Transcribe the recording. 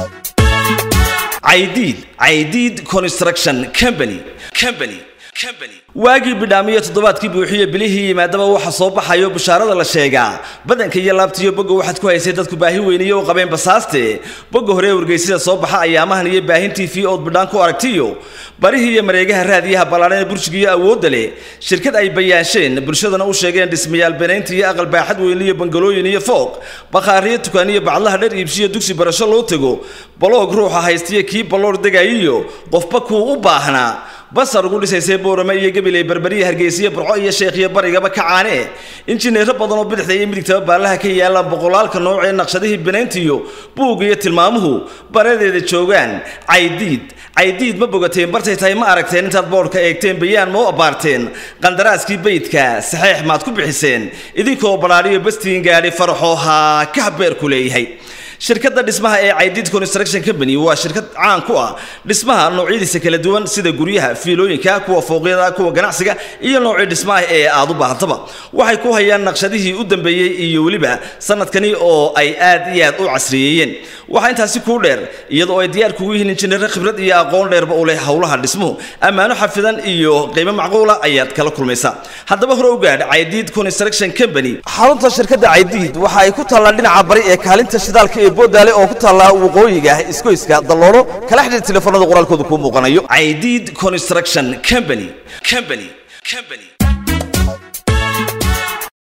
caydiid caydiid construction company company company waagii bidhaamiyo toddobaadkii buuxiye bilihii yimaadaba waxa soo baxayo bishaarada la sheegaa badanka iyo laabtiyo boga waxaad ku haysay dadku baahi weyniye u qabeen basaaste boga hore wargeysida soo baxa ayaamahan iyo baahin t v ood bidhaan ku aragtiyo barihii iyo mareegaha raadiyaha ballaadhan ee burjigiiyo awoodda leh shirkad ay bayaasheen bulshadana u sheegeen dhismayaal benaynta iyo aqal baaxad weyne iyo bangalooyin iyo fooq bakhaariyo tukaaniyo bacdaha dhar iibshiyo dugsi barasho loo tego baloog ruuxa haystiyo kii balloor degayiyo qofba kuu u baahnaa basar ugu dhisaysay boorame iyo gabiley berberiya hargeysiya burco iyo sheekhiyo barigaba ka caane injineero badan oo bidixda iyo midigtaba baallaha ka yaalaan boqolaalka nooc ee naqshadihii benayntiyo buug iyo tilmaamuhu baradeeda joogaan caydiid caydiid ma bogateen bartay tahay ma aragteen intaad boodhka eegteen bayaan ma u abbaarteen qandaraaskii beydka saxeex maad ku bixiseen idinkoo badhaadhiyo bastiin gaadhi faraxoo haa ka habeerku leeyahay shirkadda dhismaha ee caydiid construction company waa shirkad caan ku ah dhismaha noocyadiisa kala duwan sida guryaha fiilooyinka kuwa fooqyada kuwa ganacsiga iyo noocii dhismaha ee aad u baahantaba waxay ku hayaan naqshadihii u dambeeyey iyo weliba sanadkani oo ay aad iyo aad u casriyeeyeen waxaa intaasi kuu dheer iyadoo ay diyaar kugu yihiin injineero khibrad iyo aqoon dheerba u leh howlaha dhismuhu ammaano xafidan iyo qiimo macquula ayaad kala kulmaysaa haddaba hore u gaadh caydiid construction company xarunta shirkadda caydiid waxa ay ku taallaa dhinaca bari ee kaalinta shidaalka ee boodaale oo ku taallaa waqooyiga isgoyska dalloono kala xidhiir telefoonada qoraalkooda kuu muuqanayo caydiid construction company company company